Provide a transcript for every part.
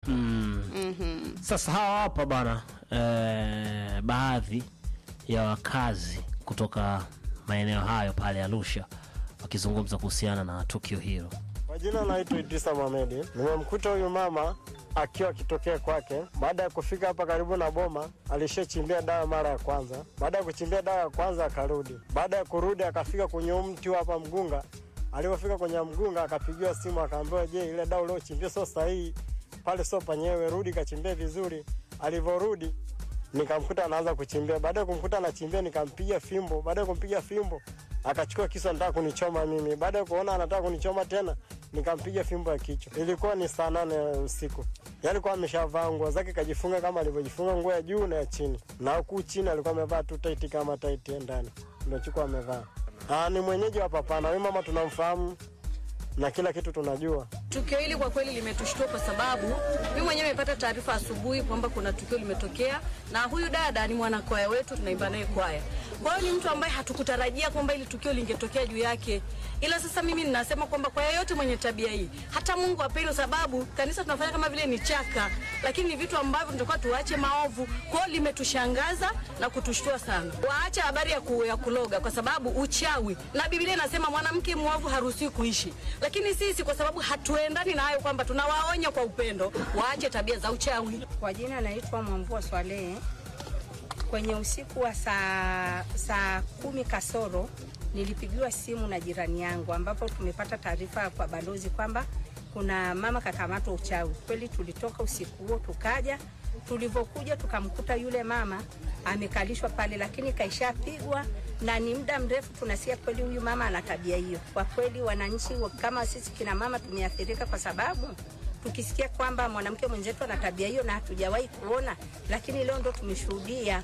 mm. Sasa hawa hapa bana eh, baadhi ya wakazi kutoka maeneo hayo pale Arusha wakizungumza kuhusiana na tukio hilo. Kwa jina naitwa Idrisa Mohamedi. Nimemkuta huyu mama akiwa akitokea kwake. Baada ya kufika hapa karibu na boma, alishachimbia dawa mara ya kwanza. Baada ya kuchimbia dawa ya kwanza akarudi. Baada ya kurudi akafika kwenye huu mti hapa mgunga. Alipofika kwenye mgunga akapigiwa simu akaambiwa, je, ile dawa uliochimbia sio sahihi, pale sio panyewe, rudi kachimbia vizuri. Alivyorudi nikamkuta anaanza kuchimbia. Baada ya kumkuta anachimbia, nikampiga fimbo. Baada ya kumpiga fimbo akachukua kisu anataka kunichoma mimi. Baada ya kuona anataka kunichoma tena, nikampiga fimbo ya kichwa. Ilikuwa ni saa nane ya usiku. Yaani alikuwa ameshavaa nguo zake kajifunga kama alivyojifunga nguo ya juu na ya chini, na huku chini alikuwa amevaa tu taiti kama taiti ya ndani, ndio chukua amevaa. Ah, ni mwenyeji wa Papana. Huyu mama tunamfahamu na kila kitu tunajua. Tukio hili kwa kweli limetushtua kwa sababu mimi mwenyewe nimepata taarifa asubuhi kwamba kuna tukio limetokea, na huyu dada ni mwanakwaya wetu, tunaimba naye kwaya. Kwa hiyo ni mtu ambaye hatukutarajia kwamba ili tukio lingetokea juu yake, ila sasa mimi ninasema kwamba kwa yeyote mwenye tabia hii, hata Mungu apende, sababu kanisa tunafanya kama vile ni chaka, lakini ni vitu ambavyo tunatakiwa tuache maovu. Kwa hiyo limetushangaza na kutushtua sana. Waache habari ya, ku, ya kuloga, kwa sababu uchawi na Biblia inasema mwanamke mwovu haruhusiwi kuishi, lakini sisi kwa sababu hatuendani na hayo, kwamba tunawaonya kwa upendo waache tabia za uchawi. Kwa jina naitwa Mwamvua Swalehe. Kwenye usiku wa saa, saa kumi kasoro nilipigiwa simu na jirani yangu, ambapo tumepata taarifa kwa balozi kwamba kuna mama kakamatwa uchawi. Kweli tulitoka usiku huo tukaja, tulivyokuja tukamkuta yule mama amekalishwa pale, lakini kaishapigwa na ni muda mrefu. Tunasikia kweli huyu mama ana tabia hiyo. Kwa kweli, wananchi wa- kama sisi kina mama tumeathirika kwa sababu tukisikia kwamba mwanamke mwenzetu ana tabia hiyo na hatujawahi kuona, lakini leo ndo tumeshuhudia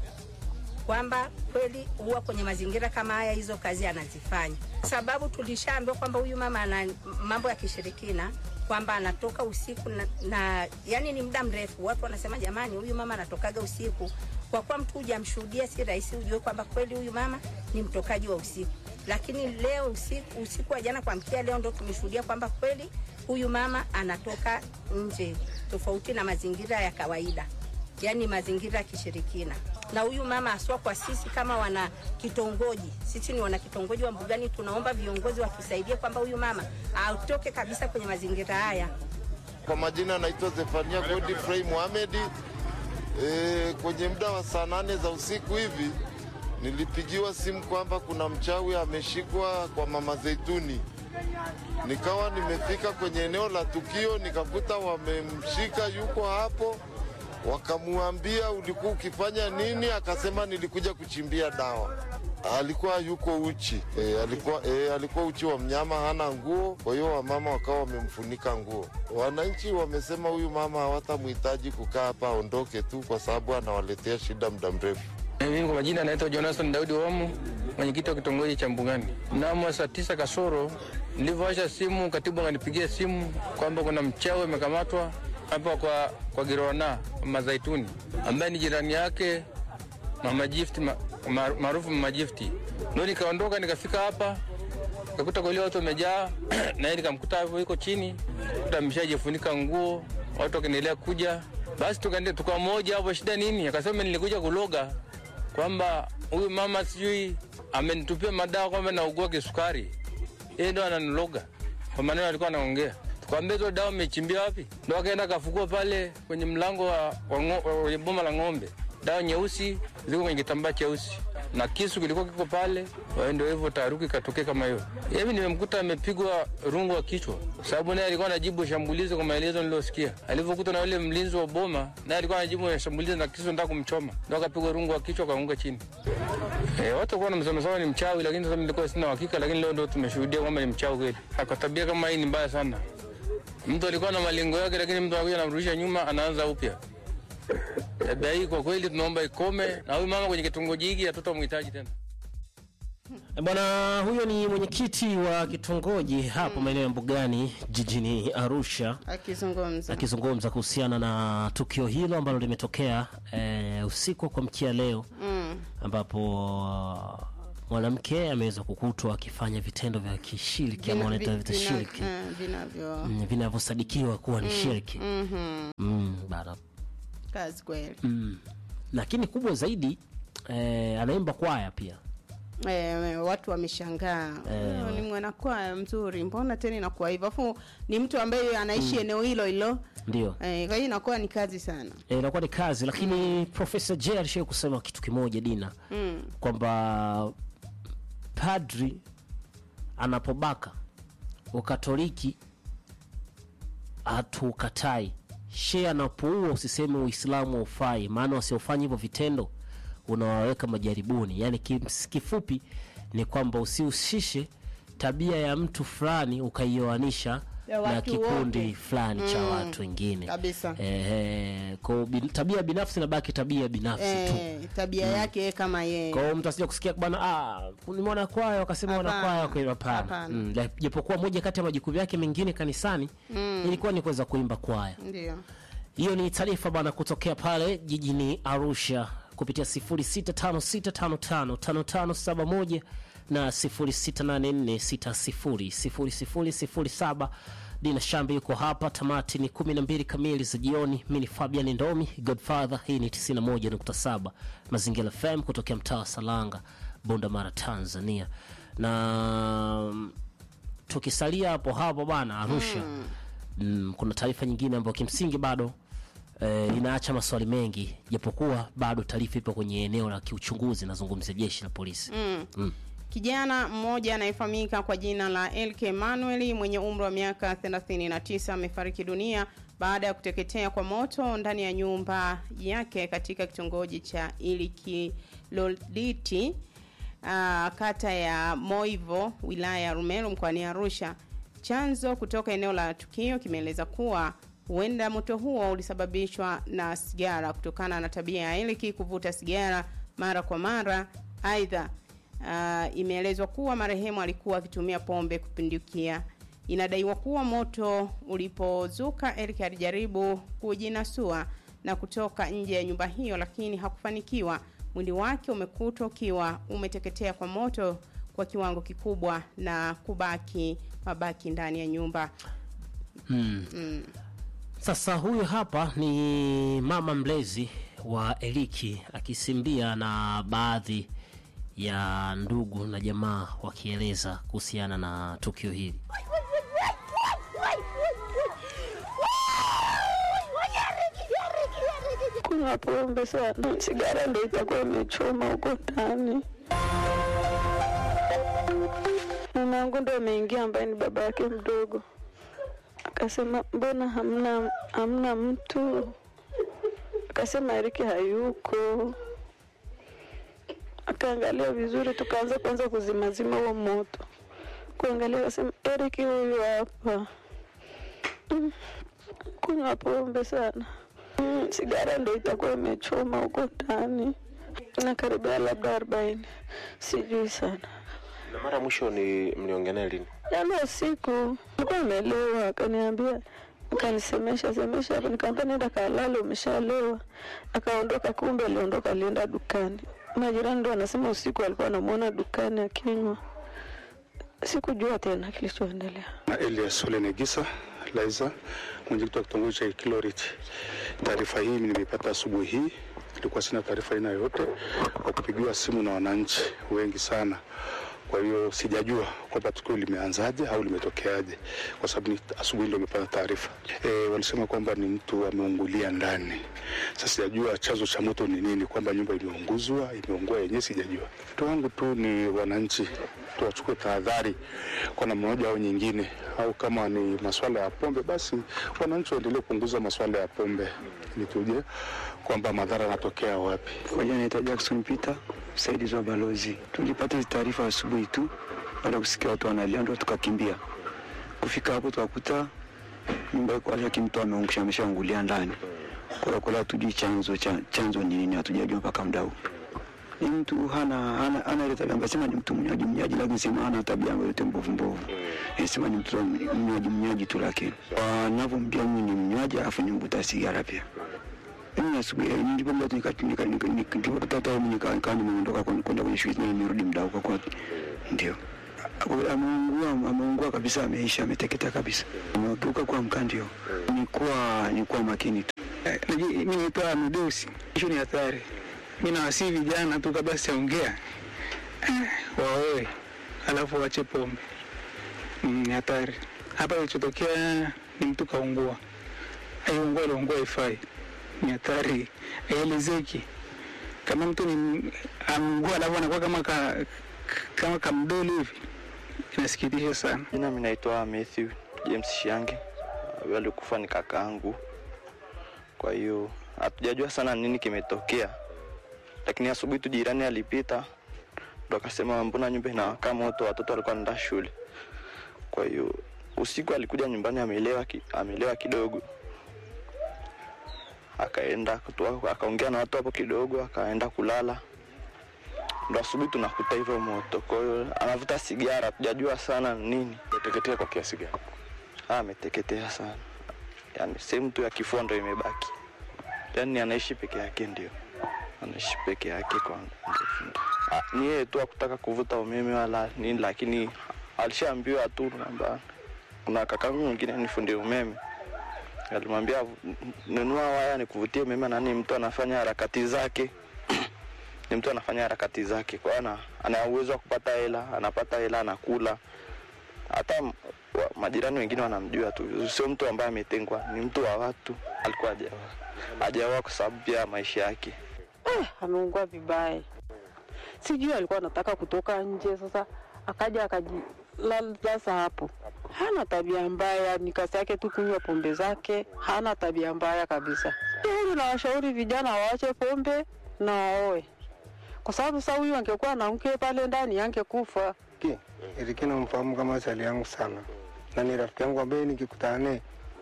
kwamba kweli huwa kwenye mazingira kama haya hizo kazi anazifanya, sababu tulishaambiwa kwamba huyu mama ana mambo ya kishirikina kwamba anatoka usiku na, na yani ni muda mrefu. Watu wanasema jamani, huyu mama anatokaga usiku. Kwa kuwa mtu hujamshuhudia, si rahisi ujue kwamba kweli huyu mama ni mtokaji wa usiku, lakini leo usiku, usiku wa jana kuamkia leo ndo tumeshuhudia kwamba kweli huyu mama anatoka nje, tofauti na mazingira ya kawaida yani mazingira ya kishirikina. Na huyu mama aswa kwa sisi kama wana kitongoji, sisi ni wana kitongoji wa Mbugani, tunaomba viongozi watusaidie kwamba huyu mama atoke kabisa kwenye mazingira haya. Kwa majina naitwa Zefania Godfrey Mohamed. E, kwenye muda wa saa nane za usiku hivi nilipigiwa simu kwamba kuna mchawi ameshikwa kwa Mama Zeituni. Nikawa nimefika kwenye eneo la tukio nikakuta wamemshika, yuko hapo. Wakamwambia ulikuwa ukifanya nini? Akasema nilikuja kuchimbia dawa. Alikuwa yuko uchi e, alikuwa, e, alikuwa uchi wa mnyama, hana nguo. Kwa hiyo wamama wakawa wamemfunika nguo. Wananchi wamesema huyu mama hawatamhitaji kukaa hapa, aondoke tu, kwa sababu anawaletea shida muda mrefu. Mimi kwa majina naitwa Jonathan Daudi Wamu, mwenyekiti wa kitongoji cha Mbugani. Mnamo saa tisa kasoro nilivyoacha simu, katibu akanipigia simu kwamba kuna mchawi amekamatwa hapa kwa, kwa Giroana Mama Zaituni ambaye ni jirani yake Mama Gift ma- ma- maarufu Mama Gift. Ndio nikaondoka nikafika hapa nikakuta kweli watu wamejaa na yeye nikamkuta hapo yuko chini, kuta ameshajifunika nguo, watu wakiendelea kuja. Basi tukaende tukamoja hapo, shida nini? Akasema nilikuja kuloga kwamba huyu mama sijui amenitupia madawa kwamba naugua kisukari, yeye ndo ananiloga kwa maneno alikuwa anaongea. Tukamwambia hizo dawa umechimbia wapi? Ndo akaenda akafukua pale kwenye mlango wa, wa, ngo- wa kwenye boma la ng'ombe, dawa nyeusi ziko kwenye kitambaa cheusi na kisu kilikuwa kiko pale. Kwa hiyo ndio hivyo taharuki ikatokea kama hiyo. Hivi nimemkuta amepigwa rungu wa kichwa, kwa sababu naye alikuwa anajibu shambulizi kwa maelezo niliyosikia. Alivyokuta na yule mlinzi wa boma, naye alikuwa anajibu shambulizi na kisu nataka kumchoma, ndo akapigwa rungu wa kichwa akaanguka chini. E, watu kuwa namsemesema ni mchawi, lakini sasa nilikuwa sina uhakika, lakini leo ndo tumeshuhudia kwamba ni mchawi kweli. Kwa tabia kama hii ni mbaya sana. Mtu alikuwa na malengo yake, lakini mtu anakuja anamrudisha nyuma, anaanza upya. Tabia hii kwa kweli tunaomba ikome, na huyu mama kwenye kitongoji hiki hatutamhitaji tena. E Bwana huyo ni mwenyekiti wa kitongoji hapo maeneo ya Mbugani jijini Arusha akizungumza akizungumza kuhusiana na tukio hilo ambalo limetokea e, usiku wa kuamkia leo mm. ambapo mwanamke ameweza kukutwa akifanya vitendo vya kishiriki ama wanaita vita shiriki eh, vinavyo mm, vinavyosadikiwa kuwa ni shiriki mhm, mm, bana kazi kweli mm. lakini kubwa zaidi eh, anaimba kwaya pia Eh, watu wameshangaa "Huyo ni mwanakwaya mzuri mbona tena inakuwa hivyo afu ni mtu ambaye anaishi eneo hilo hilo ndio eh, kwa hiyo inakuwa ni kazi sana Eh, inakuwa ni kazi lakini profesa j alishai kusema kitu kimoja dina mm. kwamba padri anapobaka ukatoliki hatukatai she anapoua usiseme uislamu haufai maana wasiofanya hivyo vitendo unawaweka majaribuni yaani kims- kifupi ni kwamba usihusishe tabia ya mtu fulani ukaioanisha Ya na watu kikundi wote. fulani cha watu wengine Kabisa. eh, kwa bin, tabia binafsi nabaki tabia binafsi tu eh, tabia yake yeye kama yeye kwa hiyo mtu asija kusikia bwana ah, ni mwana kwaya wakasema Hapana. wana kwaya kwa hapana Hapana. mm, la- japokuwa moja kati ya majukumu yake mengine kanisani ilikuwa ni kuweza kuimba kwaya ndio hiyo ni taarifa bwana kutokea pale jijini arusha kupitia 0656555571 na 0684600007 dina shambi yuko hapa tamati ni 12 kamili za jioni mi ni fabian ndomi godfather hii ni 91.7 mazingira fm kutokea mtaa wa salanga bunda mara tanzania na mm, tukisalia hapo hapo bana arusha mm. Mm, kuna taarifa nyingine ambayo kimsingi bado eh, inaacha maswali mengi japokuwa bado taarifa ipo kwenye eneo la kiuchunguzi nazungumzia jeshi la polisi mm. Mm. Kijana mmoja anayefahamika kwa jina la LK Manuel mwenye umri wa miaka 39 amefariki dunia baada ya kuteketea kwa moto ndani ya nyumba yake katika kitongoji cha Ilikiloliti uh, kata ya Moivo wilaya ya Rumeru mkoani Arusha. Chanzo kutoka eneo la tukio kimeeleza kuwa huenda moto huo ulisababishwa na sigara kutokana na tabia ya Eliki kuvuta sigara mara kwa mara. Aidha, uh, imeelezwa kuwa marehemu alikuwa akitumia pombe kupindukia. Inadaiwa kuwa moto ulipozuka, Eric alijaribu kujinasua na kutoka nje ya nyumba hiyo, lakini hakufanikiwa. Mwili wake umekutwa ukiwa umeteketea kwa moto kwa kiwango kikubwa na kubaki mabaki ndani ya nyumba. Sasa huyu hapa ni mama mlezi wa Eliki akisimbia na baadhi ya ndugu na jamaa wakieleza kuhusiana na tukio hili. kunywa pombe sana, sigara ndo itakuwa imechoma huko ndani. Mamangu ndo ameingia, ambaye ni baba yake mdogo, akasema mbona hamna hamna mtu? Akasema Eriki hayuko. Akaangalia vizuri, tukaanza kwanza kuzimazima huo moto, kuangalia, akasema Eriki huyu hapa. Mm, kunywa pombe sana Mm, sigara ndo itakuwa imechoma huko ndani na karibia labda arobaini, sijui sana. Na mara mwisho ni mliongea naye lini? Jana usiku alikuwa amelewa, akaniambia akanisemesha semesha hapo, nikamwambia nenda kalale, umeshalewa. Akaondoka, kumbe aliondoka, alienda dukani. Majirani ndo anasema usiku alikuwa anamuona dukani akinywa. Sikujua tena kilichoendelea. na Elias Ole Negisa Laiza, mwenyekiti wa kitongoji cha Kiloriti. Taarifa hii nimeipata asubuhi hii, ilikuwa sina taarifa aina yoyote, kwa kupigiwa simu na wananchi wengi sana. Kwa hiyo sijajua kwamba tukio limeanzaje au limetokeaje, kwa sababu ni asubuhi ndio nimepata taarifa. E, walisema kwamba ni mtu ameungulia ndani. Sasa sijajua chanzo cha moto ni nini, kwamba nyumba imeunguzwa, imeungua yenyewe, sijajua. Wito wangu tu ni wananchi tuwachukue tahadhari kwa namna moja au nyingine, au kama ni masuala ya pombe, basi wananchi waendelee kupunguza masuala ya pombe ili tujue kwamba madhara yanatokea wapi. Kwa jina naitwa Jackson Peter, msaidizi wa balozi. Tulipata hizi taarifa asubuhi tu baada ya kusikia watu wanalia, ndo tukakimbia. Kufika hapo tukakuta nyumba iko hali mtu ameungusha, ameshaungulia ndani. Kwa hiyo kula hatujui chanzo cha chanzo ni nini, hatujajua mpaka muda huu. Ni mtu hana hana hana ile tabia ambayo sema ni mtu mnyaji mnyaji, lakini sema hana tabia ambayo yote mbovu mbovu. Eh, sema ni mtu mnyaji mnyaji tu, lakini wanavyomjua mimi ni mnywaji, alafu ni mvuta sigara pia. Mimi asubuhi eh, nilipokuja tu nika- nika- nika- nika- nilipopata time nika- nikawa nimeondoka kwenda kwenda kwenye shughuli na nimerudi muda huko kwake. Ndio. Ako- Ameungua, ameungua kabisa, ameisha, ameteketea kabisa. Amegeuka kuwa mkaa, ndio. Ni kuwa ni kuwa makini tu. Mimi naitwa Amedeus. Hiyo ni hatari. Mimi nawasihi vijana tu kabla sijaongea eh, waoe alafu wache pombe. Mm, Ni hatari. Hapa kilichotokea ni mtu kaungua. Aiungua iliungua ifai. Ni hatari. Haielezeki. Kama mtu ni ameungua alafu anakuwa kama ka, kama kamdoli hivi. Inasikitisha sana. Jina mimi naitwa Matthew James Shange. Huyo alikufa ni kakaangu. Kwa hiyo hatujajua sana nini kimetokea, lakini asubuhi tu jirani alipita ndo akasema mbona nyumba inawaka moto, watoto walikuwa wanaenda shule. Kwa hiyo usiku alikuja nyumbani amelewa, ki, amelewa kidogo, akaenda kutoa- akaongea na watu hapo kidogo, akaenda kulala ndo asubuhi tunakuta hivyo moto. Kwa hiyo anavuta sigara, hatujajua sana nini. Umeteketea kwa kiasi gani? Ah, ameteketea sana, yaani sehemu tu ya kifua ndo imebaki, yaani anaishi peke yake, ndio anaishi peke yake kwa ndefu. Ah, ni yeye tu akutaka kuvuta umeme wala nini, lakini alishaambiwa tu kwamba kuna kakangu mwingine ni fundi umeme alimwambia nunua waya nikuvutie umeme, nani mtu anafanya harakati zake ni mtu anafanya harakati zake, kwa hiyo ana, ana uwezo wa kupata hela, anapata hela, anakula. Hata m- wa- majirani wengine wanamjua tu, sio mtu ambaye ametengwa, ni mtu wa watu. Alikuwa hajaoa, hajaoa kwa sababu pia ya maisha yake. Eh, ameungua vibaya. Sijui alikuwa anataka kutoka nje, sasa akaja akajilaza hapo. Hana tabia mbaya, ni kazi yake tu kunywa pombe zake, hana tabia mbaya kabisa. Hili nawashauri vijana waache pombe na waoe, kwa sababu sasa huyu angekuwa na mke pale ndani angekufa. Eriki namfahamu kama chali yangu sana na ni rafiki yangu ambaye nikikutana naye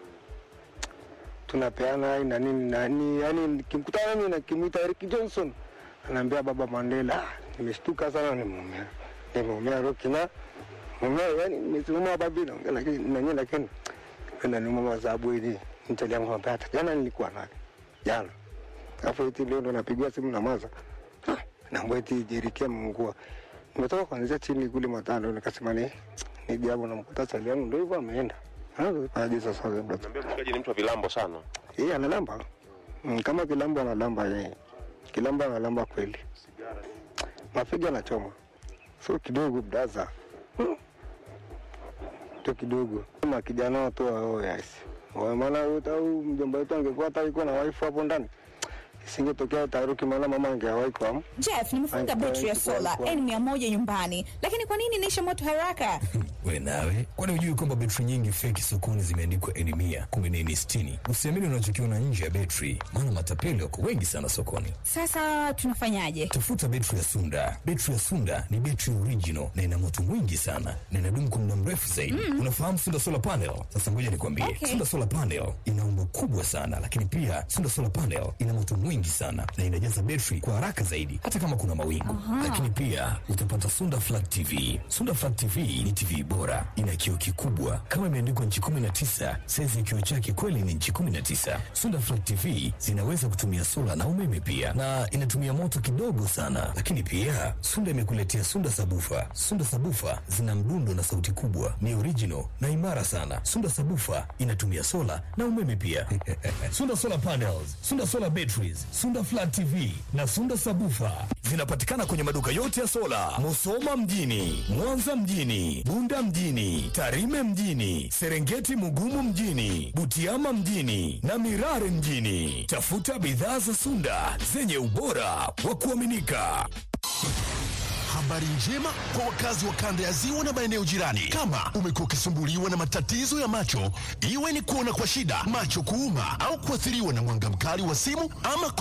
tunapeana hai na nini na ni yani, nikimkutana mimi nakimwita Eric Johnson, anaambia baba Mandela. Ah, nimeshtuka sana, nimeumia nimeumia roki na mumea, yani nimesimama babi naongea, lakini nanyewe, lakini kwenda ni mama sababu hili ni chali yangu ambaye hata jana nilikuwa naye jana, alafu eti leo ndo napigiwa simu na maza naambia eti Jeriki ameungua nimetoka kuanzia chini kule matando, nikasema ni ni jambo namkuta chali yangu ndio hivyo ameenda. Aje sasa labda Naambia mshikaji ni mtu wa vilambo sana. yeye analamba mm, kama kilambo analamba yeye, kilambo analamba kweli, mafiga anachoma so kidogo braza Hmm. tu kidogo kama kijana watu wao yes, Wa- maana au mjomba wetu angekuwa hata yuko na wife hapo ndani isingetokea taharuki, maana mama angewahi kwa Jeff, nimefunga betri ya sola N100 nyumbani, lakini kwa nini inaisha moto haraka? We nawe, kwani hujui kwamba betri nyingi feki sokoni zimeandikwa N mia kumbe ni N sitini? Usiamini unachokiona nje ya betri, maana matapeli wako wengi sana sokoni. Sasa tunafanyaje? Tafuta betri ya Sunda. Betri ya Sunda ni betri original na ina moto mwingi sana na inadumu kwa muda mrefu zaidi. Mm. Unafahamu Sunda solar panel? Sasa ngoja nikwambie, Okay. Sunda solar panel ina umbo kubwa sana, lakini pia Sunda solar panel ina moto mwingi sana na inajaza betri kwa haraka zaidi, hata kama kuna mawingu. Aha. Lakini pia utapata Sunda flat TV. Sunda flat TV ni TV bora, ina kioo kikubwa kama imeandikwa nchi 19. Saizi ya kioo chake kweli ni nchi 19. Sunda flat TV zinaweza kutumia sola na umeme pia, na inatumia moto kidogo sana. Lakini pia Sunda imekuletea Sunda sabufa. Sunda sabufa zina mdundo na sauti kubwa, ni original na imara sana. Sunda sabufa inatumia sola na umeme pia. Sunda solar panels, Sunda solar batteries, Sunda flat TV na Sunda sabufa zinapatikana kwenye maduka yote ya sola, Musoma mjini, Mwanza mjini, Bunda mjini, Tarime mjini, Serengeti Mugumu mjini, Butiama mjini na Mirare mjini. Tafuta bidhaa za Sunda zenye ubora wa kuaminika. Habari njema kwa wakazi wa kanda ya ziwa na maeneo jirani. Kama umekuwa ukisumbuliwa na matatizo ya macho, iwe ni kuona kwa shida, macho kuuma, au kuathiriwa na mwanga mkali wa simu ama